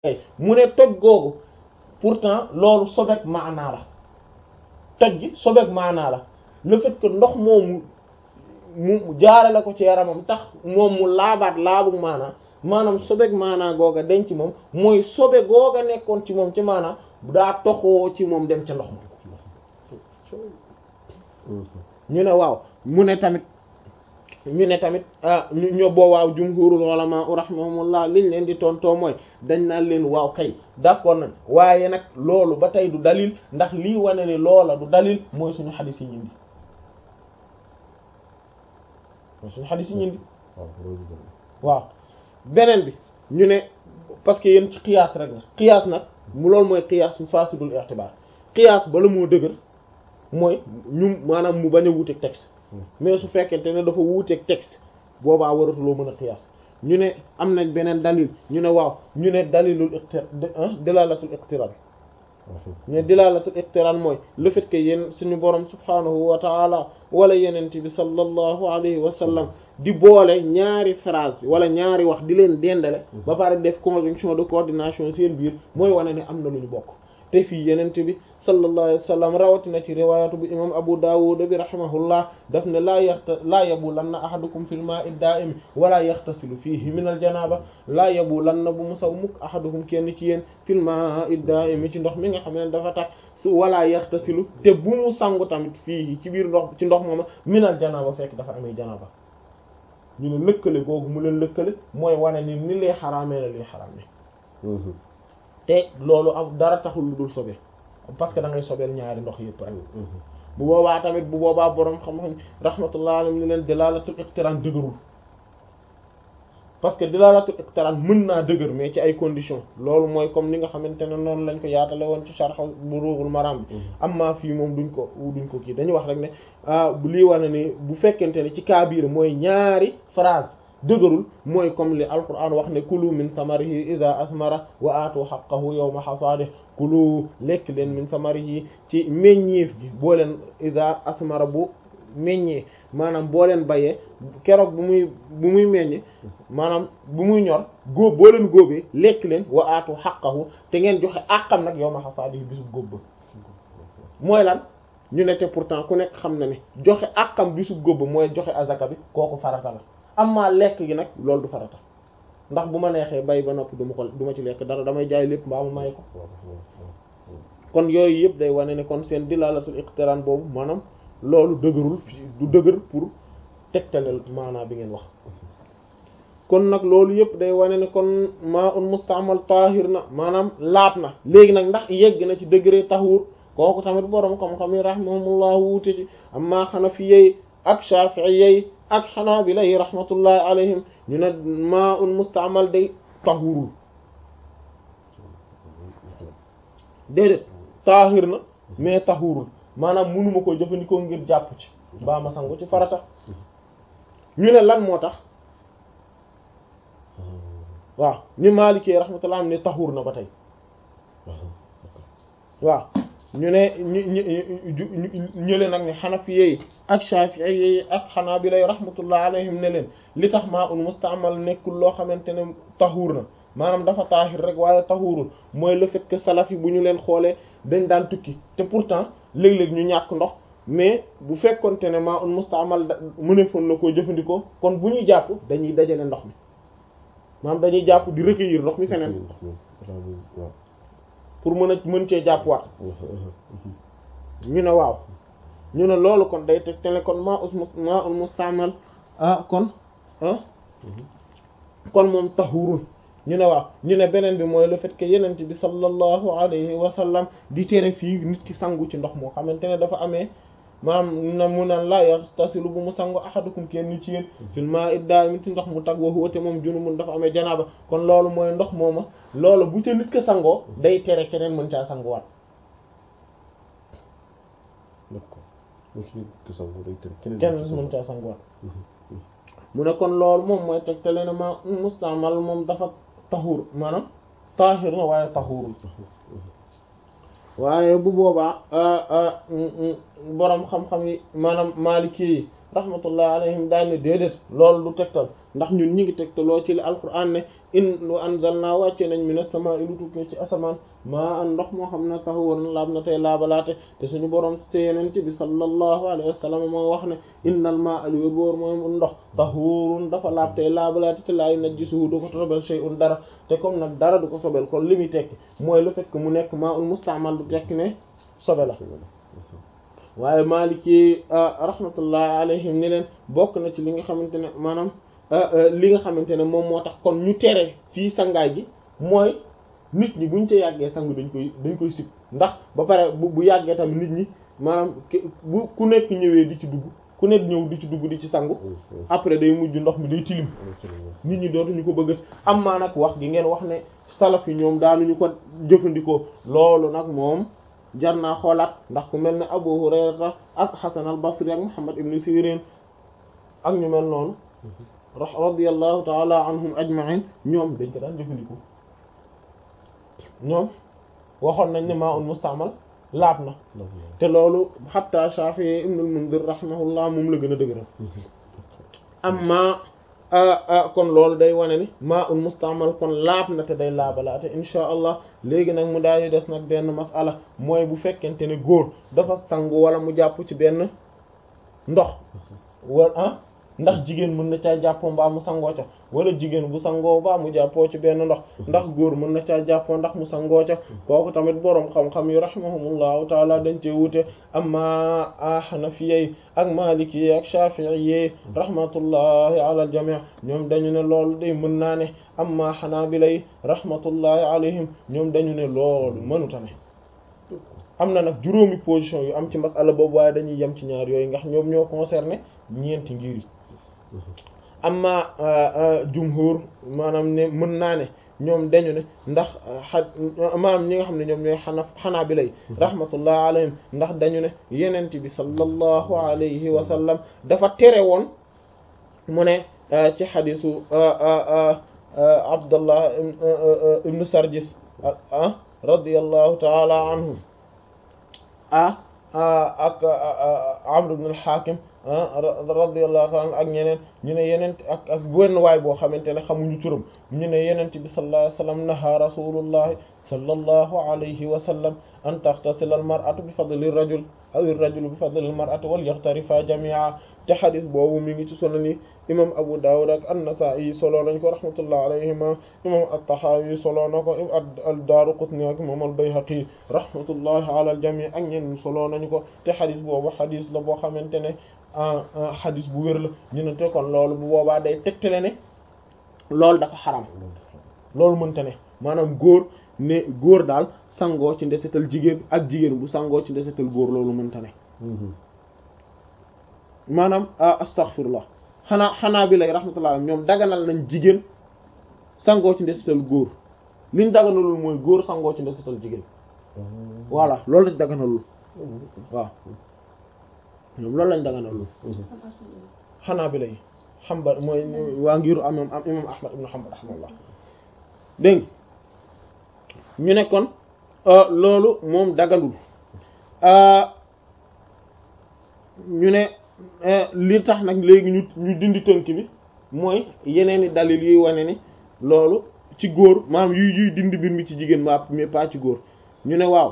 mu ne toj googu pourtant loolu sobeek maanaa la toj gi sobeek maanaa la le fait que ndox moomu mu jaare la ko ci yaramam tax moom mu laabaat laabu maanaa maanaam sobeek maanaa googa denc moom mooy sobe googa nekkoon ci moom ci maanaa daa toxoo ci moom dem ca ndox ma ñu ne waaw mu ne tamit ñu ne tamit ñu ño boo waaw jumhurul ulama rahimahumullah liñ leen di tontoo mooy dañ naan leen waaw kay d'accord nañ waaye nag loolu ba tey du dalil ndax lii wane ni loola du dalil mooy suñu xadis yi ñindi mooy suñu xadis yi ñindi waaw beneen bi ñu ne parce que yéen ci qiyaas rek la qiyaas nag mu loolu mooy qiyaas su fasidul i'tibar qiyaas bala moo dëgër mooy ñu maanaam mu bañ a wuuteeg texte mais su fekkente ne dafa wuuteeg texte boobaa waratuloo mën a qiyaas ñu ne am nañ beneen dalil ñu ne waaw ñu ne dalilul iqtir dilalatul iqtiran ñu ne dilalatul iqtiran mooy le fait que yéen suñu borom subhanahu wa taala wala yenent bi sallallahu alayhi wa sallam di boole ñaari phrase wala ñaari wax di leen dendale ba pare def conjonction de coordination seen biir mooy wane ne am na lu ñu bokk te fii yenent bi sallallahu alayhi wa sallam rawatina ci riwaayatu bi imam abu dawud bi rahimahullah daf ne laa yaxta laa yabulanna ahadukum fil ma'i da'im wala yaxtasilu fihi min al janaba laa yabulanna bu mu saw mukk ahadukum kenn ci yéen fil ma'i da'im ci ndox mi nga xam ne dafa tax su wala yaxtasilu te bu mu sangu tamit fii ci biir ndox ci ndox mooma min al janaba fekk dafa amee janaba ñu ne lëkkale googu mu leen lëkkale mooy wane ni ni lee xaraamee la lee xaraamee te loolu am dara taxul lu dul sobe parce que da ngay sobeel ñaari ndox yëpp rek bu boobaa tamit bu boobaa boroom xam-xam rahmatullah alayhi ni leen dilalatul iqtiran dëgërul parce que dilalatul iqtiran mën naa dëgër mais ci ay conditions loolu mooy comme ni nga xamante ne noonu lañ ko yaatale woon ci sharh Bulughul Maram bi amma fii moom duñ ko duñ ko kii dañuy wax rek ne bu lii wane ni bu fekkente ne ci kaabir mooy ñaari phrase dëgërul mooy comme li alquran wax ne kulu min samarihi idha asmara wa aatu haqqahu yawma hasadih kulu lekk leen min samarihi ci meññeef gi boo leen idha asmara bu meññee maanaam boo leen bayee keroog bu muy bu muy meññ maanaam bu muy ñor góob boo leen góobee lekk leen wa aatu haqqahu te ngeen joxe àqam nag yawma hasadih bisu góob ba mooy lan ñu ne te pourtant ku nekk xam na ne joxe àqam bisu góob ba mooy joxe azaka bi kooku farata la amma lekk gi nag loolu du farata ndax bu ma neexee bay ba noppi du ma ko du ma ci lekk dara damay jaay lépp mbaa ma may ko kon yooyu yëpp day wane ne kon seen dilalatul iqtiran boobu maanaam loolu dëgërul du dëgër pour tegtaleel maanaa bi ngeen wax kon nag loolu yëpp day wane ne kon maa un mustaamal tahir na maanaam laab na léegi nag ndax yegg na ci degré tahur kooku tamit boroom xam-xam yi rahimahumullah wuute ci amma hanafiyyi ak shafi'iyyi ak xanaabila yi rahmatullahi alayhim ñu ne maa un mustaamal day tahurul déedéet taahir na mais tahurul maanaam mënuma ko jëfandikoo ngir jàpp ci baa ma sangu ci farata ñu ne lan moo tax waaw ñu maalikee rahmatullah am ne tahur na ba tey waaw ñu ne ñu ñu ñële nag ne xanafiye ak shafi'i ak xanaabila rahmatullah alayhim ne leen li tax maa un mustaamal nekkul loo xamante ne taxuur na maanaam dafa taahir rek waaye taxuurul mooy le fait que salaf yi bu ñu leen xoolee dañ daan tukki te pourtant léeg-léeg ñu ñàkk ndox mais bu fekkonte ne maa un mustaamal da mënefoon na koo jëfandikoo kon bu ñuy jàpp dañuy dajale ndox mi maanaam dañuy jàpp di recueillir ndox mi feneen pour mën a mën cee jàpp waat ñu ne waaw ñu ne loolu kon day teg te ne kon maa us maa un mustaamal ah kon ah kon moom taxurul ñu ne waaw ñu ne beneen bi mooy le fait que yenent bi sallallahu alayhi wa sallam di tere fii nit ki sangu ci ndox moo xamante ne dafa amee maanaam na mu naan laa yaxtasilu bu mu sangu ahadukum kenn ci yéen fil maa'i daa'im ci ndox mu tag wa huwa te moom junubun dafa amee janaaba kon loolu mooy ndox mooma loolu bu ca nit ko sangoo day tere keneen mën caa sanguwaat kenn mën caa sanguwaat mu ne kon loolu moom mooy tegtale ne ma mustaamal moom dafa taxuur maanaam taahir na waaye taxuurul waaye bu boobaa boroom xam-xam yi maanaam maaliki yi rahmatullah alayhim daal ne déedéet loolu du tegtal ndax ñun ñi ngi tegtaloo ci li alquran ne in lu anzalna wàcce nañ minas samaa'i lu tukkee ci asamaan maa an ndox moo xam ne tahuurun laab na tey laabalaate te suñu borom te yenente bi sallallahu alayhi wa sallam moo wax ne innal maa'a li wóor mooy ndox tahuurun dafa laab tey laabalaate te laa yunajjisuhu du ko sobel shay'un dara te comme nag dara du ko sobel kon li muy tekki mooy le fait que mu nekk maa'un musta'mal du tekki ne sobe la waaye Maliki rahmatullahi alayhim ni leen bokk na ci li nga xamante ne maanaam li nga xamante ne moom moo tax kon ñu tere fii sangaay gi mooy nit ñi buñ ca yàggee sangu dañ koy dañ koy sib ndax ba pare bu bu yàggee tamit nit ñi maanaam bu ku nekk ñëwee di ci dugg ku nekk ñëw di ci dugg di ci sangu après day mujj ndox mi day tilim nit ñi dootuñu ko bëgg am maa nag wax gi ngeen wax ne salaf yi ñoom daanuñu ko jëfandikoo loolu nag moom jar naa xoolaat ndax ku mel ne Abu Hurayrata ak Hasan al-Basri ak Muhammad ibn Sirin ak ñu mel noonu radiyallahu ta'ala anhum ajma'in ñoom dañ ko daan jëfandikoo ñoom waxoon nañ ne maa un musta'mal laab na te loolu hatta Shafi'i ibn al-Mundhir rahimahullah moom la gën a dëgëral amma kon loolu day wane ni maa un musta'mal kon laab na te day laabalaate insha allah léegi nag mu daal di des nag benn masala mooy bu fekkente ne góor dafa sangu wala mu jàpp ci benn ndox wala ah ndax jigéen mën na caa jàppoo mbaa mu sangoo ca wala jigéen bu sangoo mbaa mu jàppoo ci benn ndox ndax góor mën na caa jàppoo ndax mu sangoo ca kooku tamit boroom xam-xam yi rahimahumullahu taala dañ cee wute amma hanafiyyi ak maliki ak shafi'i rahmatullahi ala al jami' ñoom dañu ne loolu day mën naa ne amma hanabila rahmatullahi alayhim ñoom dañu ne loolu mënuta ne am na nag juróomi position yu am ci masala boobu waaye dañuy yem ci ñaar yooyu ndax ñoom ñoo concerné ñeenti ngir yi amma jumhur maanaam ne mën naa ne ñoom dañu ne ndax xa maanaam ñi nga xam ne ñoom ñooy xana xanaa bi lay rahmatullah alayhim ndax dañu ne yenent bi sallallahu alayhi wa sallam dafa tere woon mu ne ci xadisu abdullah ibnu sarjis ah radiyallahu taala anhu ah ak amr ibn al-hakim radiyallahu ta'ala ak ñeneen ñu ne yeneen ak ak benn waay boo xamante ne xamuñu turam ñu ne yenent bi sallallahu alayhi wa sallam naha rasulullahi sallallahu alayhi wa sallam an taxtasila al mar'atu bi fadli rajul aw ar-rajulu bi fadli al mar'ati wal yaxtarifa jami'a te xadis boobu mi ngi ci sunani imam Abu Dawud ak an-Nasa'i solo nañ ko rahmatullah alayhima imam at-Tahawi solo na ko ad-Daraqutni ak imam al-Bayhaqi rahmatullahi ala al-jami' ak ñenn solo nañ ko te xadis boobu xadis la boo xamante ne xadis bu wér la ñu ne te kon loolu bu boobaa day tegtale ne loolu dafa xaram loolu mënta ne maanaam góor ne góor daal sangoo ci ndesetal jigéen ak jigéen bu sangoo ci ndesetal góor loolu mënta ne maanaam astaghfirullah xanaa xanaa bi lay rahmatullah ñoom daganal nañ jigéen sangoo ci ndesetal góor liñ daganalul mooy góor sangoo ci ndesetal jigéen voilà loolu lañ daganalul waaw ñoom loolu lañ daganalul xanaa bi lay xambal mooy waa ngiru am am imam ahmad ibn hanbal rahmatullah dégg ñu ne kon loolu moom daganul ñu ne li tax nag léegi ñu ñu dindi tënk bi mooy yeneen i dalil yuy wane ni loolu ci góor maanaam yuy yuy dindi mbir mi ci jigéen ma mais pas ci góor ñu ne waaw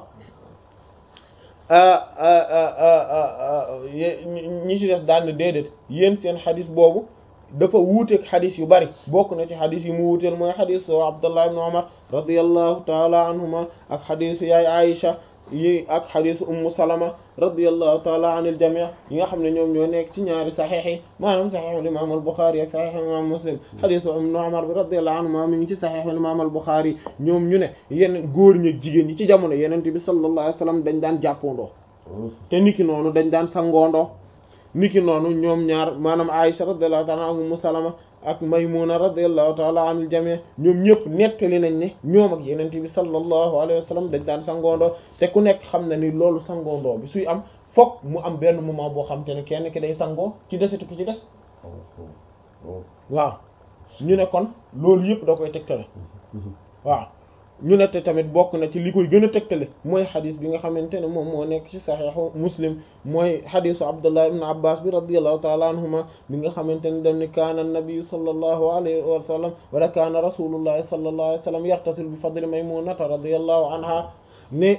ñi ci des daal ne déedéet yéen seen xadis boobu dafa wuuteeg xadis yu bari bokk na ci xadis yi mu wuuteel mooy xadisu Abdullah ibn Umar radiyallahu taala anhuma ak xadisu yaay Aïcha yi ak xadisu Ummu Salama radiyallahu taala anil jamii yi nga xam ne ñoom ñoo nekk ci ñaari saxiix yi maanaam saxiixul imaam al Buxaari ak saxiixul imaam Muslim xadisu ibn Umar bi radiyallahu anhuma mi ngi ci saxiixul imaam al Buxaari ñoom ñu ne yenn góor ñi ak jigéen ñi ci jamono Yonent bi sallallahu alayhi wa sallam dañ daan jàppandoo te niki noonu dañ daan sangoondoo niki noonu ñoom ñaar maanaam Aïcha radiyallahu ta'ala anha Ummu Salama ak Maymuna radiyallahu ta'ala anil jami' ñoom ñëpp nettali nañ ne ñoom ak Yonent bi sallallahu alayhi wa sallam dañ daan sangoondoo te ku nekk xam na ni loolu sangoondoo bi suy am fokk mu am benn moment boo xam te ne kenn ki day sangoo ci desitu ki ci des waaw ñu ne kon loolu yëpp da koy tegtale waaw ñu ne te tamit bokk na ci li koy gën a tegtale mooy xadis bi nga xamante ne moom moo nekk ci saxiixu muslim mooy xadisu abdullah ibn abbas bi radiallahu taala anhuma bi nga xamante ne dam ni kaana nabiyu sallallahu alayhi wa sallam wala kaana rasulullahi sallallahu alayhi wa sallam yaxtasil bi fadli maymunata radiallahu anha ne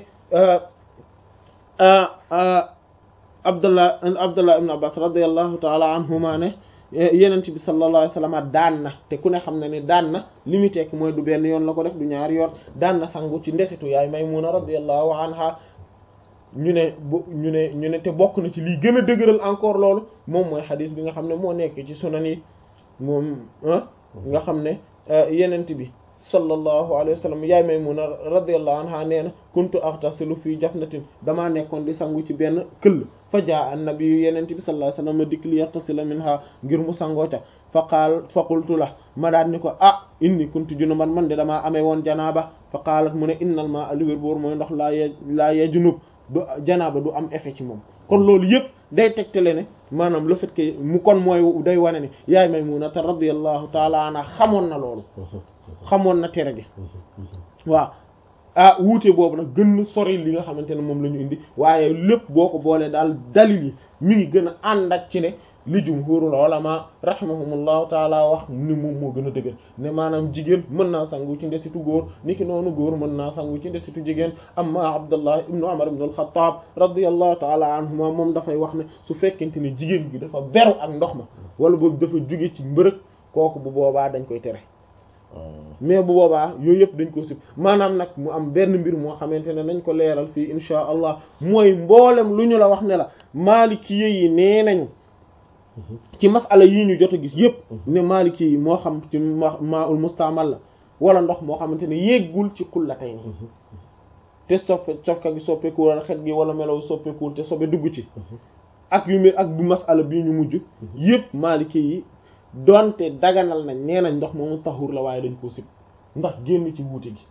abdullah abdullah ibn abbas radiallahu taala anhuma ne yenent bi sallallahu alayhi wasallam daan na te ku ne xam na ne daan na li muy tekk mooy du benn yoon la ko def du ñaari yoon daan na sangu ci ndesitu yaay Maymuna radiyallahu anha ñu ne bu ñu ne ñu ne te bokk na ci lii gën a dëgëral encore loolu moom mooy xadis bi nga xam ne moo nekk ci sunan yi moom nga xam ne yenent bi sallallahu alayhi wa sallam yaay Maymuna radiyallahu anha nee na kuntu aghtasilu fii jafnatin damaa nekkoon di sangu ci benn këll fa jaa annabi yu yenente bi sallallahu alayhi wa sallam dikk li yaxtasila minha ngir mu sangoo ca fa qaal fa qultu la ma daan ni ko ah inni kuntu junuban man de damaa amee woon janaaba fa qaalat mu ne innal ma aliwér boor mooy ndox laa ye laa yee junub du janaaba du am effet ci moom kon loolu yëpp day tegtale ne maanaam le fait que mu kon mooy day wane ne yaay Maymuna te radiyallahu taala anha xamoon na loolu xamoon na tere gi waaw ah wuute boobu nag gën a sori li nga xamante ne moom la ñu indi waaye lépp boo ko boolee daal dalil yi mi ngi gën a ànd ak ci ne li jumhurul ulama rahimahumullahu taala wax ni moom moo gën a dëgër ne maanaam jigéen mën naa sangu ci ndesitu góor niki noonu góor mën naa sangu ci ndesitu jigéen amma abdullah ibnu umar ibnu al-khattab radiyallahu taala anhuma moom dafay wax ne su fekkente ne jigéen gi dafa beru ak ndox ma wala boobu dafa jóge ci mbërëg kooku bu boobaa dañ koy tere mais bu boobaa yooyu yëpp dañ ko sib maanaam nag mu am benn mbir moo xamante ne nañ ko leeral fii insha allah mooy mboolem lu ñu la wax ne la maaliki yi nee nañu ci masala yii ñu jot a gis yëpp ne maaliki yi moo xam ci ma maa ul mustaamal la wala ndox moo xamante ne yéggul ci xullatay ni te soppe cofka gi soppeekuwul wala xet gi wala melaw soppeekuwul te sobe dugg ci ak yu mel ak bu masala bii ñu mujj yëpp maaliki yi donte daganal nañ nee nañ ndox moomu taxur la waaye dañ koo sib ndax génn ci wuute gi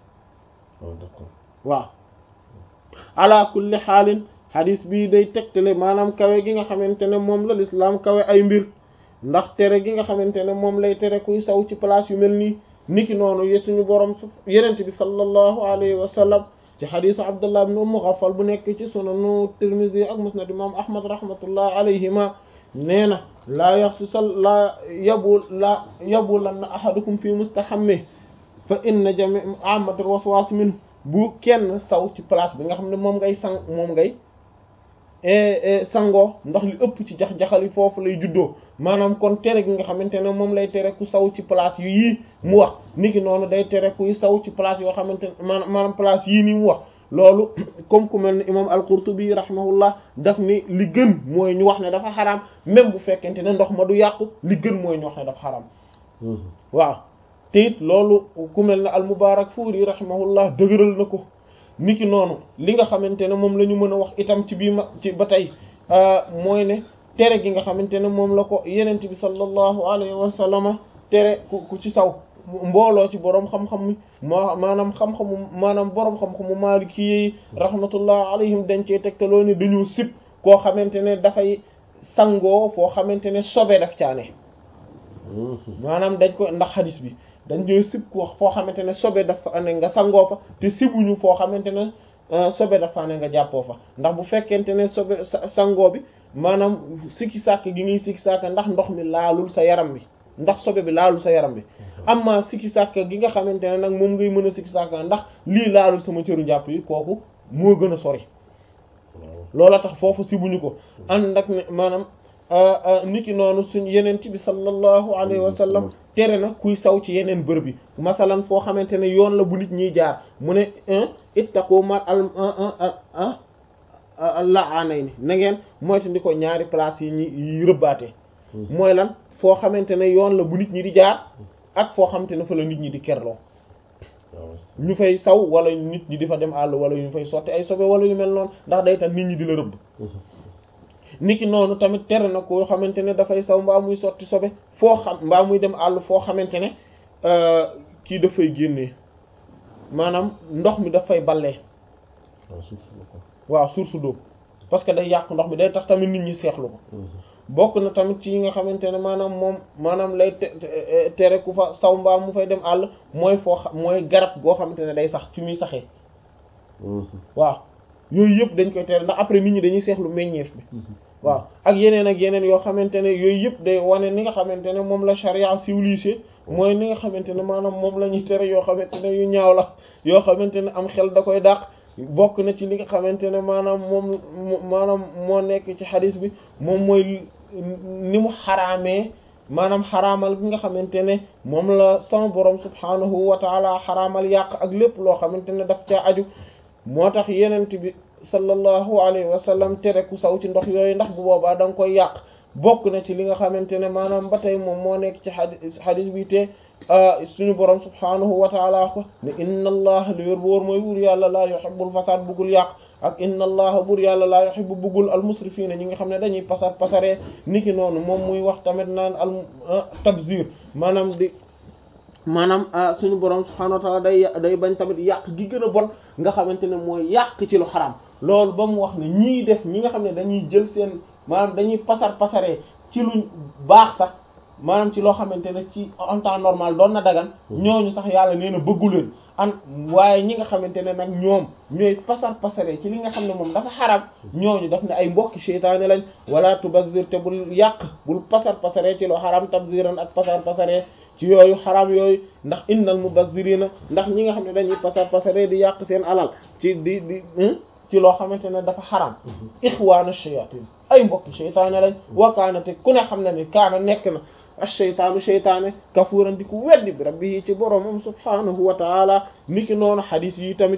waaw ala kulli xaalin xadis bii day tegtale maanaam kawe gi nga xamante ne moom la lislaam kawe ay mbir ndax tere gi nga xamante ne moom lay tere kuy saw ci place yu mel nii niki noonu ye suñu borom su yenent bi sallallahu alayhi wa sallam ci xadisu abdullah ibn umm ghaffal bu nekk ci sunanu tirmidhi ak musnad imam ahmad rahmatullah alayhima nee na laa yaxsi sal laa yabu laa yabu lan na ahadukum fi mustahammi fa inna jami amatul waswas min bu kenn saw ci place bi nga xam ne moom ngay sang moom ngay sangoo ndax li ëpp ci jax-jaxal yi foofu lay juddoo maanaam kon tere gi nga xamante ne moom lay tere ku saw ci place yu yii mu wax niki noonu day tere kuy saw ci place yoo xamante ne maanaam place yii nii mu wax loolu comme ku mel ne imam al-Qurtubi rahimahullah daf ni li gën mooy ñu wax ne dafa xaraam même bu fekkente ne ndox ma du yàqu li gën mooy ñu wax ne dafa xaraam waaw te it loolu ku mel ne al-Mubarakfuri rahimahullah dëgëral na ko niki noonu li nga xamante ne moom la ñu mën a wax itam ci bii ma ci ba tey mooy ne tere gi nga xamante ne moom la ko yenent bi sallallahu alayhi wa sallama tere ku ku ci saw mbooloo ci boroom xam-xam mi moo maanaam xam-xamu maanaam boroom xam-xamu maaliki yi rahmatullah alayhim dañ cee tegtaloo ne dañu sib koo xamante ne dafay sangoo foo xamante ne sobe daf caane maanaam dañ ko ndax xadis bi dañ ñooy sib ko foo xamante ne sobe dafa ne nga sangoo fa te sibuñu foo xamante ne sobe dafa ne nga jàppoo fa ndax bu fekkente ne sobe sangoo bi maanaam sikki sàkk gi ngay sikki sàkk ndax ndox mi laalul sa yaram bi ndax sobe bi laalul sa yaram bi amma sikki sàkk gi nga xamante ne nag moom ngay mën a sikki sàkk ndax lii laalul sama cëru njàpp yi kooku moo gën a sori loola tax foofu sibuñu ko ànd ak ne maanaam niki noonu suñ yeneen ci bi sallallahu alayhi wa sallam tere na kuy saw ci yeneen bërëb yi masalan foo xamante ne yoon la bu nit ñiy jaar mu ne ittaqu ma al la aanay ni na ngeen moytu ndi ko ñaari place yi ñi yi rëbbaate mooy lan foo xamante ne yoon la bu nit ñi di jaar ak foo xamante ne fa la nit ñi di kerloo ñu fay saw wala nit ñi di fa dem àll wala ñu fay sotti ay sobe wala yu mel noonu ndax day tax nit ñi di la rëbb niki noonu tamit tere na koo xamante ne dafay saw mbaa muy sotti sobe foo xam mbaa muy dem àll foo xamante ne kii dafay génnee maanaam ndox mi dafay ballee waaw source d'eau parce que day yàq ndox mi day tax tamit nit ñi seexlu ko bokk na tamit ci yi nga xamante ne maanaam moom maanaam lay tere ku fa saw mbaam mu fay dem àll mooy foo xam mooy garab goo xamante ne day sax fi muy saxee waaw yooyu yëpp dañ koy tere ndax après nit ñi dañuy seexlu meññeef bi waaw ak yeneen ak yeneen yoo xamante ne yooyu yëpp day wane ni nga xamante ne moom la charia civilisée mooy ni nga xamante ne maanaam moom la ñuy tere yoo xamante ne yu ñaaw la yoo xamante ne am xel da koy dàq bokk na ci li nga xamante ne maanaam moom maanaam moo nekk ci xadis bi moom mooy ni mu xaraamee maanaam xaraamal bi nga xamante ne moom la sama borom subhanahu wa taala xaraamal yàq ak lépp loo xamante ne daf caa aju moo tax yenent bi sallallahu alayhi wa sallam tere ku saw ci ndox yooyu ndax bu boobaa da nga koy yàq bokk na ci li nga xamante ne maanaam ba tey moom moo nekk ci xadis xadis bi te suñu borom subhanahu wa taala ko ne inna allaha li wér bu wóor mooy buur yàlla laa yuhibbul fasad buggul yàq ak inna allaha buur yàlla laa yuhibbu buggul al musrifina ñi nga xam ne dañuy pasar pasaree niki noonu moom muy wax tamit naan al tabzir maanaam di maanaam suñu borom subhanahu wa taala day day bañ tamit yàq gi gën a bon nga xamante ne mooy yàq ci lu xaram loolu ba mu wax ne ñii def ñi nga xam ne dañuy jël seen maanaam dañuy pasar pasaree ci lu baax sax maanaam ci loo xamante ne ci en temps normal doon na dagan ñooñu sax yàlla nee na bëggu leen an waaye ñi nga xamante ne nag ñoom ñooy pasar pasaree ci li nga xam ne moom dafa xaram ñooñu daf ne ay mbokki seytaane lañ wala tubazir te bul yàq bul pasar pasaree ci loo xaram tabziran ak pasar pasaree ci yooyu xaram yooyu ndax innal mubazzirina ndax ñi nga xam ne dañuy pasar pasaree di yàq seen alal ci di di ci loo xamante ne dafa xaram ixwaana shayatin ay mbokki seytaane lañ wakaana te ku ne xam ne ni kaana nekk na ash-shaytaanu shaytaane kafuuran di ku weddi bi rabbi ci boroomam subhaanahu wa taala niki noonu xadiis yi tamit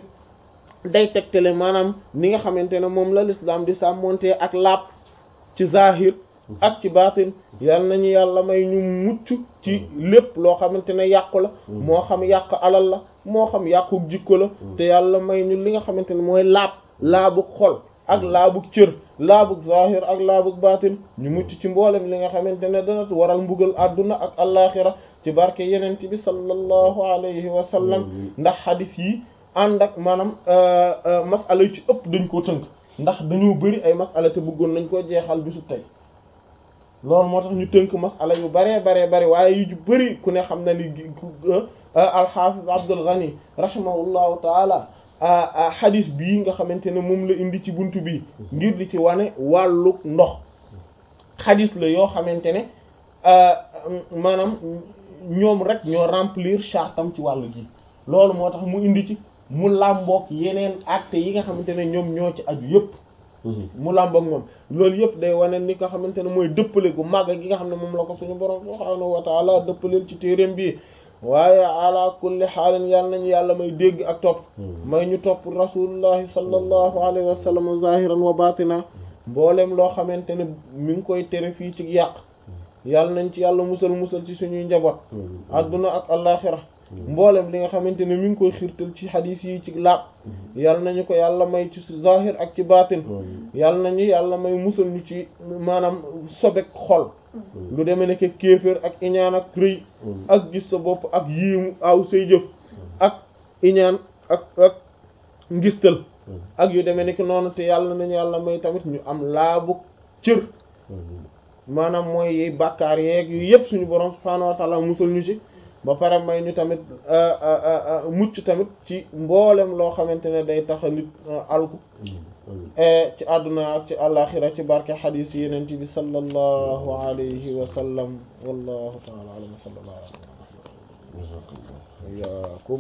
day tegtale maanaam ni nga xamante ne moom la l'islam di sàmmonte ak laab ci zahir ak ci baatin yal nañu yàlla may ñu mucc ci lépp loo xamante ne yàqu la moo xam yàq alal la moo xam yàqu jikko la te yàlla may ñu li nga xamante ne mooy laab laabug xol ak laabug cër laabug zahir ak laabug baatin ñu mucc ci mboolem li nga xamante ne dana waral mbugal àdduna ak allaaxira ci barke yeneen bi sallallahu alayhi wa sallam ndax xadis yi ànd ak maanaam masala yu ci ëpp dañ koo tënk ndax dañoo bëri ay masala te bëggoon nañ koo jeexal bisu tey loolu moo tax ñu tënk masala yu baree baree bari waaye yu bëri ku ne xam na ni alxaafis Abdul Ghani rahimahullahu taala xadis bii nga xamante ne moom la indi ci buntu bi ngir di ci wane wàllu ndox xadis la yoo xamante ne maanaam ñoom rek ñoo remplir chartam ci wàllu gi loolu moo tax mu indi ci mu làmboog yeneen acte yi nga xamante ne ñoom ñoo ci aju yëpp mu làmboog moom loolu yëpp day wane ni nga xamante ne mooy dëppale gu màgg gi nga xam ne moom la ko suñu borom subhaanahu wa taala dëppaleel ci téereem bi waaye ala kulli xaalin yàlla nañu yàlla may dégg ak topp may ñu topp rasulullahi sallallahu alayhi wa sallam zahiran wa batina mboolem loo xamante ne mi ngi koy tere fii ci yàq yàlla nañ ci yàlla musal musal ci suñuy njaboot adduna ak alaxira mboolem li nga xamante ne mi ngi koy xirtal ci xadiis yi ci laab yàlla nañu ko yàlla may ci zahir ak ci batin yàlla nañu yàlla may musal ñu ci maanaam sobek xol lu demee nekk kéefër ak iñaan ak rëy ak gis sa bopp ak yiimu aw say jëf ak iñaan ak ak ngistal ak yu demee nekk noonu te yàlla nañu yàlla may tamit ñu am laabu cër maanaam mooy yi bàkkaar yeeg yu yëpp suñu borom subhaanahu wa ta'ala musal ñu ci ba pare may ñu tamit mucc tamit ci mboolem loo xamante ne day tax nit alku ci àdduna ak ci àllaxira ci barke xadiis yi yeneen ci bi sallallahu alayhi wa sallam wallahu ta'ala a'lam wa sallallahu alayhi wa iyaakum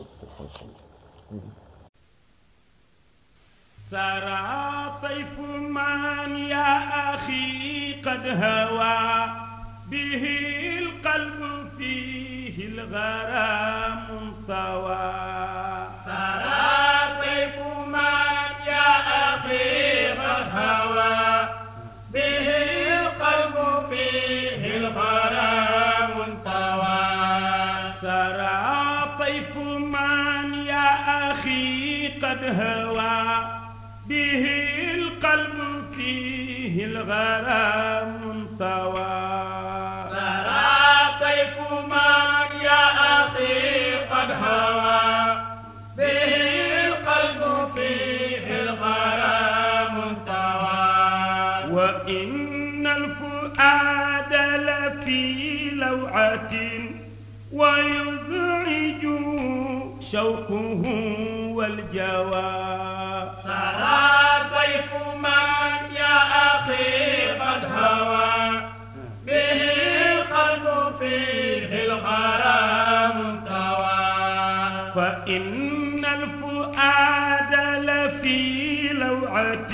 سرى طيف من يا أخي قد هوى به القلب فيه الغرام طوى سرى طيف من يا أخي قد هوى به القلب فيه الغرام طوى سرى طيف من يا أخي قد هوى به القلب فيه الغرام طوى سرى طيف من يا أخي قد هوى به القلب فيه الغرام طوى وإن الفؤاد شوقه والجوى سرى طيف من يا أخي قد هوى به القلب فيه الغرام طوى فإن الفؤاد لفي لوعة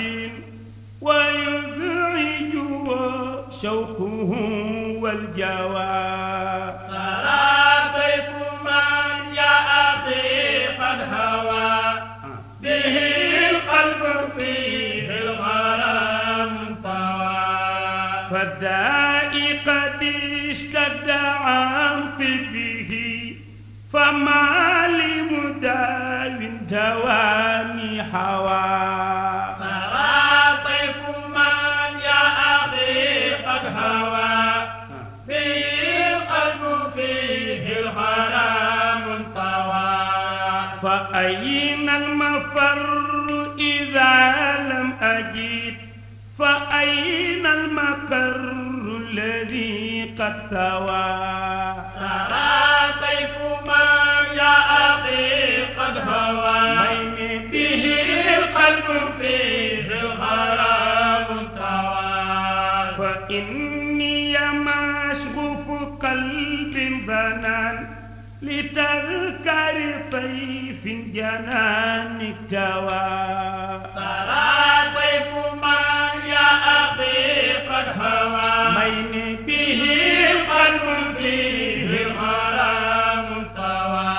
ويزعج شوقه والجوى سرى طيف من يا أخي قد هوى به القلب فيه الغرام طوى فالداء قد اشتد عن طبه فما لمداو تواني حوى سرى طيف من يا أخي قد هوى به القلب فيه الغرام طوى فأين المفر إذا لم أجد فأين المكر الذي قد ثوى سرى طيف من يا أخي قد هوى بين به القلب فيه الغرام طوى فإني مشغوف قلب بنان لتذكر طيف جنان اكتوى سرى طيف من يا أخي قد هوى بين به القلب فيه الغرام طوى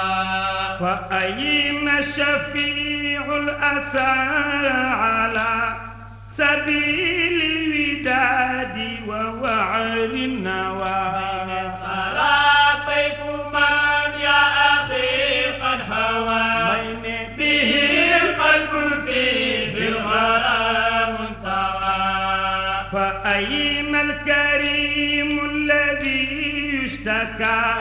فأين شفيع الأسى على سبيل الوداد ووعر النوى سرى طيف من يا أخي قد هوى بين به القلب فيه الغرام طوى فأين الكريم الذي يشتكى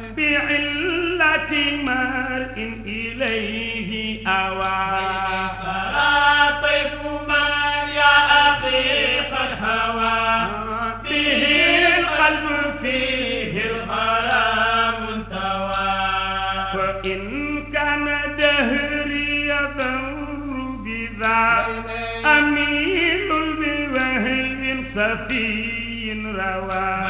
بعلة مرء إليه أوى سرى طيف من يا أخي قد هوى به القلب فيه الغرام طوى فإن كان دهري يضر بذا أميل بوهب صفي روى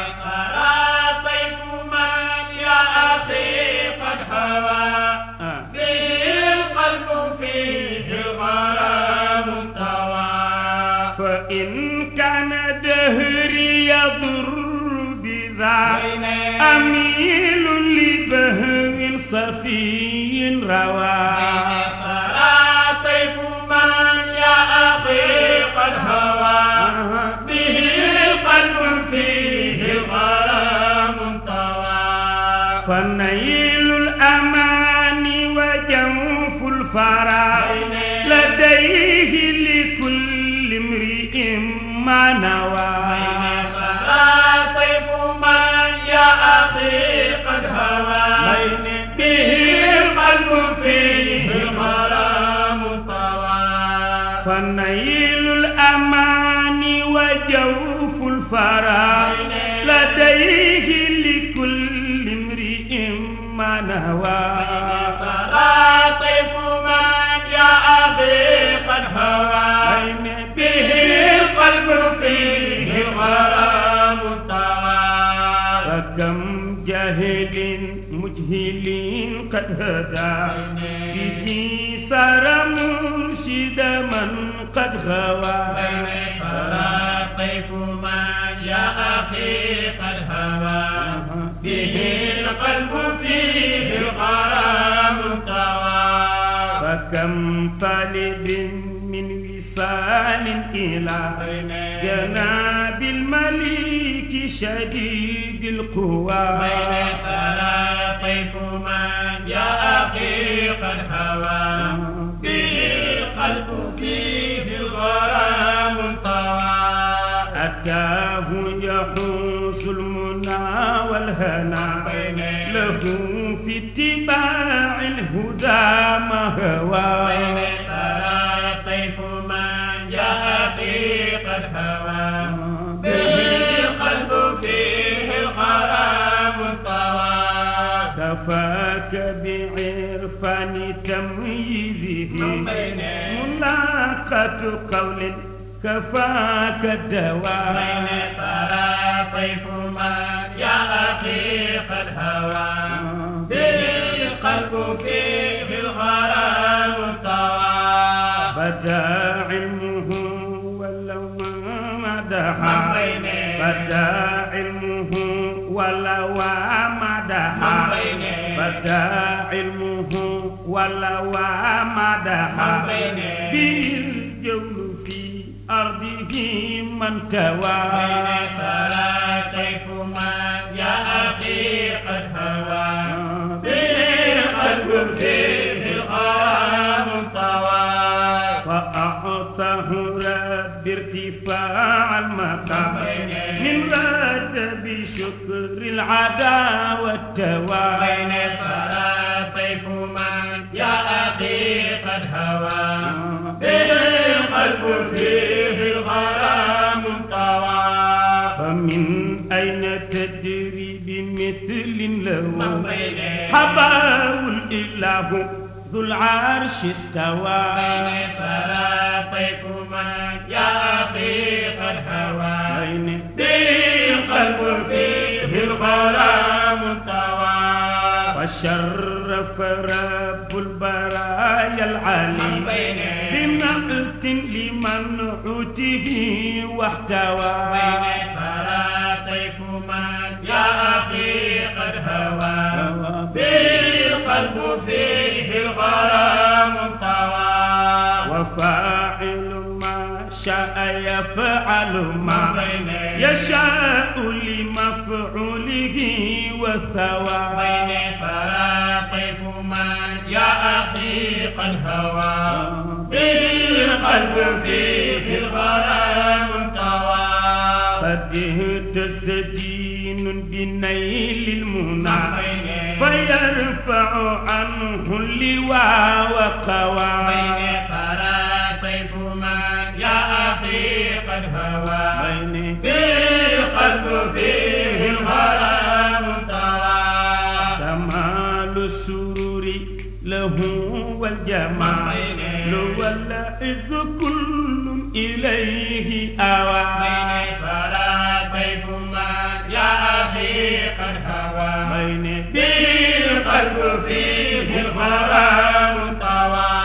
سرى طيف من يا أخي قد هوى به القلب فيه الغرام طوى فإن كان دهري يضر بذا أميل لبهو صفي روى سرى طيف من يا أخي قد هوى به القلب فيه الغرام طوى فنيل الأمان وجوف الفرا لديه لكل امرئ ما نوى سرى طيف من يا أخي قد هوى بين به القلب فيه الغرام طوى فنيل الأمان وجوف الفرا لديه لكل امرئ ما نوى سرى طيف من يا أخي قد هوى به القلب فيه الغرام طوى فكم جاهل مجهل قد هدى به سار مرشد من قد غوى سرى طيف من يا أخي قد هوى به القلب فيه الغرام طوى فكم طالب من وصال إلى جناب الملك شديد القوى سرى طيف من يا أخي قد هوى به القلب فيه الغرام طوى أتاه يحوس المنى والهنا له في اتباع الهدى ما هوى سرى طيف من يا أخي قد هوى به القلب فيه الغرام طوى كفاك بعرفان ملاقة قول كفاك الدواء بين سرى طيف من يا أخي قد هوى به القلب فيه الغرام طوى بدا علمه ولو ما مدحا من بينه. بدا علمه ولو ما مدحا من بينه. بدا علمه ولو ما مدحا من بينه. بالجول في أرضه من توى بين سرى طيف من يا أخي قد هوى به القلب فيه الغرام طوى فأعطاه رب ارتفاع المقام من رد بشكر العدا والتوى بين سرى طيف من يا أخي قد هوى به القلب فيه الغرام طوى فمن أين تدري بمثل له من بينه. حباه الإله ذو العرش استوى بين سرى طيف من يا أخي قد هوى بين بالقلب فيه الغرام طوى وشرف رب البرايا العلي من بينه. بنعت لمنعوته واحتوى بين سرى طيف من يا أخي قد هوى بالقلب فيه الغرام طوى وفاعل ما شاء يفعل ما بينه. يشاء لمفعوله والثوى بين سرى طيف من يا أخي قد هوى بالقلب فيه الغرام طوى قد اهتز دين بنيل المنى بينه. فيرفع عنه اللواء وقوى بين سرى طيف من يا أخي قد هوى بين بالقلب فيه الغرام طوى كمال السرور له والجمال والعز كل إليه أوى بين سرى طيف من يا أخي قد هوى بين بالقلب فيه الغرام طوى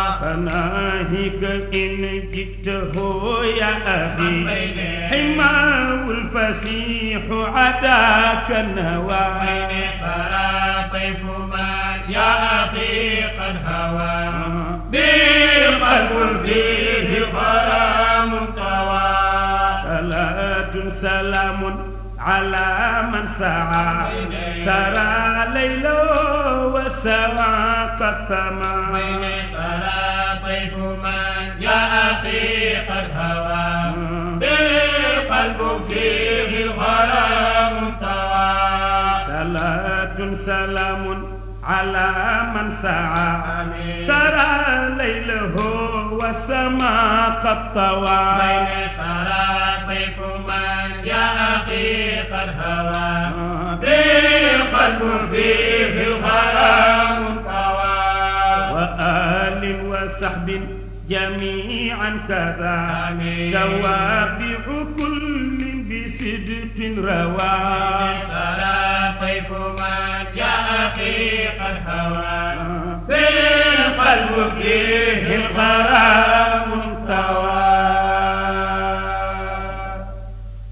فناهيك إن جئته يا أخي بين حماه الفسيح عداك النوى بين سرى طيف من يا أخي قد هوى بالقلب فيه الغرام طوى صلاة سلام على من سعى سرى ليله وسوى قد ثمى بين سرى طيف من يا أخي قد هوى بالقلب فيه الغرام طوى صلاة سلام على من سعى آمين. سرى ليله وسما قد طوى بين سرى طيف من يا أخي قد هوى بالقلب فيه الغرام طوى وآل وصحب جميعا كذا آمين. توابع كل بصدق روى سرى طيف من يا أخي قد هوى بالقلب فيه